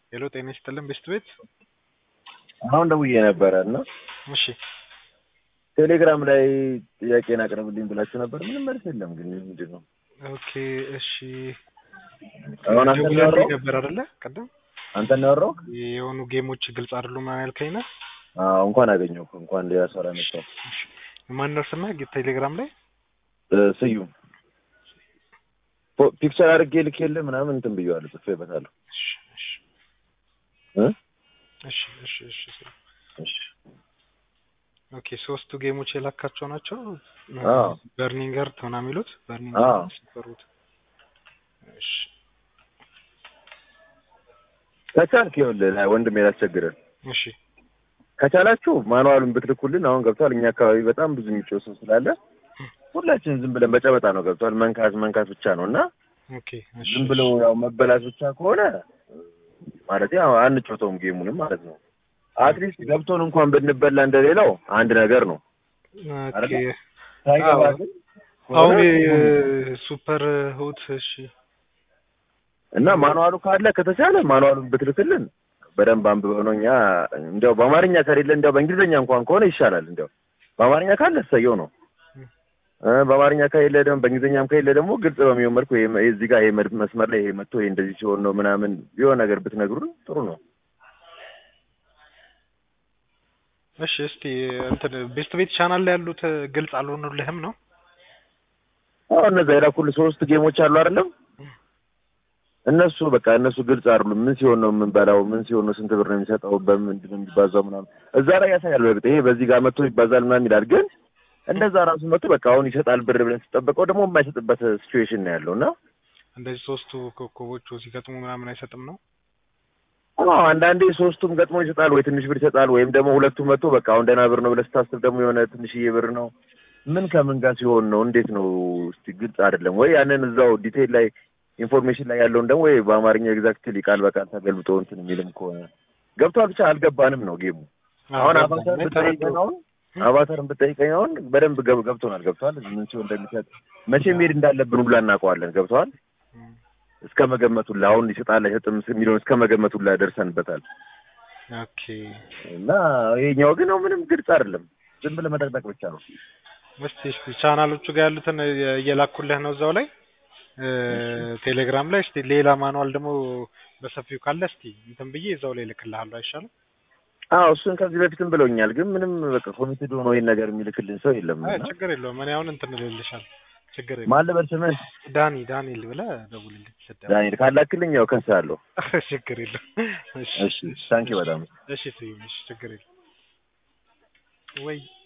ሄሎ ጤና ይስጥልን ቤስት ቤት አሁን ደውዬ ነበረ እና እሺ ቴሌግራም ላይ ጥያቄን አቅርብልኝ ብላችሁ ነበር። ምንም መልስ የለም። ግን ምንድን ነው ኦኬ እሺ አሁን አንተ ደውለህልኝ ያወራው ነበር አይደለ ቅድም አንተ ነው ያወራው? የሆኑ ጌሞች ግልጽ አይደሉም ምናምን ያልከኝ ነው አዎ እንኳን አገኘሁ እንኳን ሌላ ሰው መጣው ማን ነው ስምህ ቴሌግራም ላይ ስዩም ፎ- ፒክቸር አድርጌ ልኬልህ ምናምን እንትን ብየዋለሁ ጽፌበታለሁ። እሺ እሺ እ? እሺ እሺ እሺ እሺ እሺ ኦኬ ሶስቱ ጌሞች የላካቸው ናቸው አዎ። በርኒንግ እርት ምናምን የሚሉት በርኒንግ አዎ። ሲፈሩት እሺ ከቻልክ ይኸውልህ ላይ ወንድሜ ላስቸግርህ እሺ ከቻላችሁ ማኑዋሉን ብትልኩልን አሁን ገብቷል። እኛ አካባቢ በጣም ብዙ የሚጮህ ሰው ስላለ ሁላችን ዝም ብለን በጨበጣ ነው ገብቷል። መንካት መንካት ብቻ ነው እና ኦኬ እሺ ዝም ብለው ያው መበላት ብቻ ከሆነ ማለት ያው አንጮተውም ጌሙንም ማለት ነው። አትሊስት ገብቶን እንኳን ብንበላ እንደሌላው አንድ ነገር ነው ኦኬ አይደለ? ሳይገባ አዎ። ግን አሁን ከሆነ ሱፐር ሁት እሺ እና ማኑዋሉ ካለ ከተቻለ ማኑዋሉን ብትልክልን በደንብ አንብበው ነው እኛ እንዲያው በአማርኛ ከሌለ እንዲያው በእንግሊዝኛ እንኳን ከሆነ ይሻላል። እንዲያው በአማርኛ ካለ እሰየው ነው እ በአማርኛ ከሌለ ደግሞ በእንግሊዝኛም ከሌለ ደግሞ ግልጽ በሚሆን መልኩ ይሄ ይሄ እዚህ ጋር ይሄ መድ- መስመር ላይ ይሄ መጥቶ ይሄ እንደዚህ ሲሆን ነው ምናምን የሆነ ነገር ብትነግሩን ጥሩ ነው። እሺ እስቲ እንትን ቤስት ቤት ቻናል ላይ ያሉት ግልጽ አልሆኑልህም ነው አዎ እነዛ የላኩልህ ሶስት ጌሞች አሉ አይደለም? እነሱ በቃ እነሱ ግልጽ አይደሉም። ምን ሲሆን ነው የምንበላው? ምን ሲሆን ነው ስንት ብር ነው የሚሰጠው? በምንድን ነው የሚባዛው? ምናምን እዛ ላይ ያሳያል። በእርግጥ ይሄ በዚህ ጋር መጥቶ ይባዛል ምናምን ይላል። ግን እንደዛ ራሱ መጥቶ በቃ አሁን ይሰጣል ብር ብለን ስጠበቀው ደግሞ የማይሰጥበት ሲቹዌሽን ነው ያለው እና እንደዚህ ሶስቱ ኮከቦቹ ሲገጥሙ ምናምን አይሰጥም ነው አዎ አንዳንዴ ሶስቱም ገጥሞ ይሰጣል ወይ ትንሽ ብር ይሰጣል፣ ወይም ደግሞ ሁለቱም መጥቶ በቃ አሁን ደህና ብር ነው ብለህ ስታስብ ደግሞ የሆነ ትንሽዬ ብር ነው። ምን ከምን ጋር ሲሆን ነው እንዴት ነው እስቲ ግልጽ አይደለም ወይ? ያንን እዛው ዲቴይል ላይ ኢንፎርሜሽን ላይ ያለውን ደግሞ ወይ በአማርኛ ኤግዛክትሊ ቃል በቃል ተገልብጦ እንትን የሚልም ከሆነ ገብቷል። ብቻ አልገባንም ነው ጌሙ። አሁን አቫታር ብጠይቀኝ አሁን አቫታርን ብጠይቀኝ አሁን በደንብ ገብ- ገብቶናል። ገብቷል። ምን ሲሆን እንደሚሰጥ መቼ መሄድ እንዳለብን ሁላ እናውቀዋለን። ገብቷል። እስከ መገመቱላ አሁን ይሰጣል አይሰጥም የሚለውን እስከ መገመቱላ ደርሰንበታል። ኦኬ እና ይሄኛው ግን ያው ምንም ግልጽ አይደለም። ዝም ብለህ መጠቅጠቅ ብቻ ነው። እስቲ እስቲ ቻናሎቹ ጋር ያሉትን እየ- እየላኩልህ ነው እዛው ላይ እ፣ ቴሌግራም ላይ እስቲ ሌላ ማኑዋል ደግሞ በሰፊው ካለ እስቲ እንትን ብዬ እዛው ላይ እልክልሃለሁ አይሻልም? አዎ እሱን ከዚህ በፊትም ብለውኛል። ግን ምንም በቃ ኮሚትድ ሆኖ ይሄን ነገር የሚልክልን ሰው የለም። አይ እና ችግር የለውም እኔ አሁን እንትን እልልሻለሁ ችግር የለውም ማን ልበል ስምህ? ዳኒ ዳንኤል ብለህ ደውልልኝ ስደውል ዳንኤል ካላክልኝ ያው ከሳለሁ። ችግር የለውም እሺ እሺ ታንኪ በጣም እሺ ስዩም እሺ ችግር የለውም ወይ